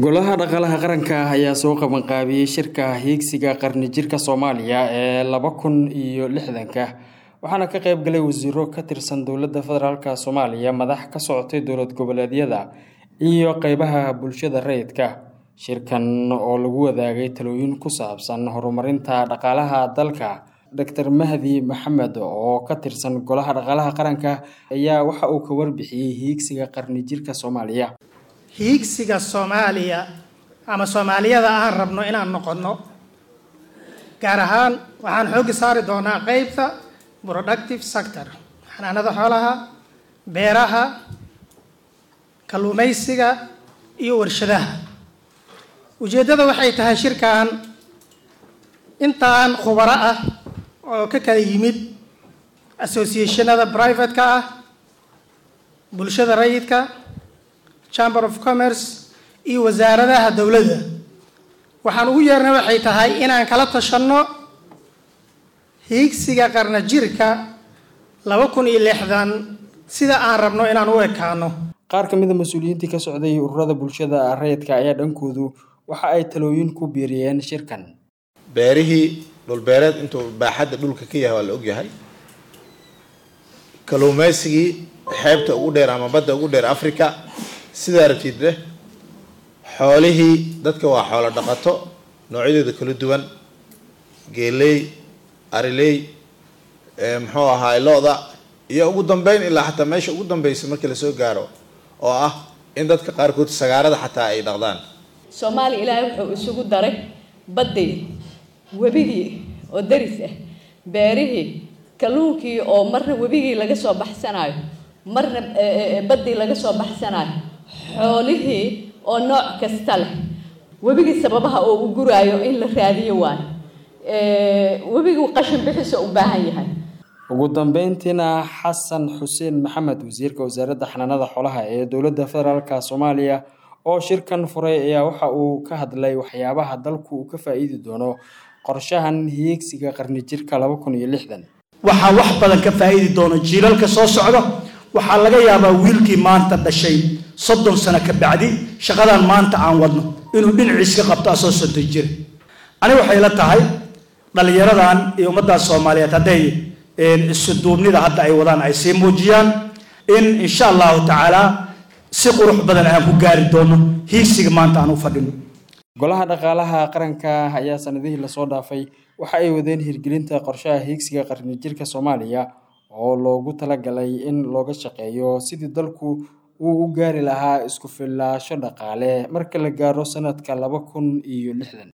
golaha dhaqaalaha qaranka ayaa soo qabanqaabiyey shirka hiigsiga qarni jirka soomaaliya ee laba kun iyo lixdanka waxaana ka qayb galay wasiiro ka tirsan dowladda federaalk soomaaliya madax ka socotay dowlad goboleedyada iyo qeybaha bulshada rayidka shirkan oo lagu wadaagay talooyin ku saabsan horumarinta dhaqaalaha dalka doctor mahdi maxamed oo ka tirsan golaha dhaqaalaha qaranka ayaa waxa uu ka warbixiyey hiigsiga qarni jirka soomaaliya hiigsiga soomaaliya ama soomaaliyada aan rabno inaan noqonno gaar ahaan waxaan xooggi saari doonaa qeybta productive sector xanaanada xoolaha beeraha kalluumaysiga iyo warshadaha ujeeddada waxay tahay shirkan intaan khubaro ah oo ka kala yimid associationada private-ka ah bulshada rayidka chamber of commerce iyo wasaaradaha dowladda waxaan ugu yeernay waxay tahay inaan kala tashanno hiigsiga qarna jirka laba kun iyo lixdan sida aan rabno inaan u ekaano qaar ka mid a mas-uuliyiintii ka socday ururada bulshada rayidka ayaa dhankoodu waxa ay talooyin ku biiriyeen shirkan beerihii dhulbeereed intuu baaxadda dhulka ka yahay waa la ogyahay kalluumaysigii xeebta ugu dheer ama badda ugu dheer africa sidaa rabtid leh xoolihii dadka waa xoolo dhaqato noocyadooda kala duwan geeley ariley muxuu ahaay lo-da iyo ugu dambeyn ilaa xataa meesha ugu dambeysa markii lasoo gaaro oo ah in dadka qaarkood sagaarada xataa ay dhaqdaan soomaaliya ilaahay wuxuu isugu daray baddii webigii oo daris ah beerihii kalluunkii oo marna webigii laga soo baxsanayo marna baddii laga soo baxsanayo xoolihii oo nooc kasta leh webigii sababaha oo u guraayo in la raadiyo waayo webigii qashin bixisa u baahan yahay ugu dambeyntiina xasan xuseen maxamed wasiirka wasaaradda xanaanada xoolaha ee dowladda federaalk soomaaliya oo shirkan furay ayaa waxa uu ka hadlay waxyaabaha dalku uu ka faa-iidi doono qorshahan hiigsiga qarni jirka laba kun iyo lixdan waxaa wax badan ka faa-iidi doono jiilalka soo socda waxaa laga yaabaa wiilkii maanta dhashay soddon sano ka bacdi shaqadan maanta aan wadno inuu dhinaciis ka qabto asoo soddon jira ani waxay la tahay dhallinyaradan iyo ummaddaas soomaaliyeed hadday isuduubnida hadda ay wadaan ay sii muujiyaan in insha allahu tacaala si qurux badan aan ku gaari doono hiigsiga maanta aan u fadhino golaha dhaqaalaha qaranka ayaa sanadihii lasoo dhaafay waxa ay wadeen hirgelinta qorshaha hiigsiga qarni jirka soomaaliya oo loogu talagalay in looga shaqeeyo sidii dalku uu u gaari lahaa isku fillaasho dhaqaale marka la gaaro sanadka laba kun iyo lixdan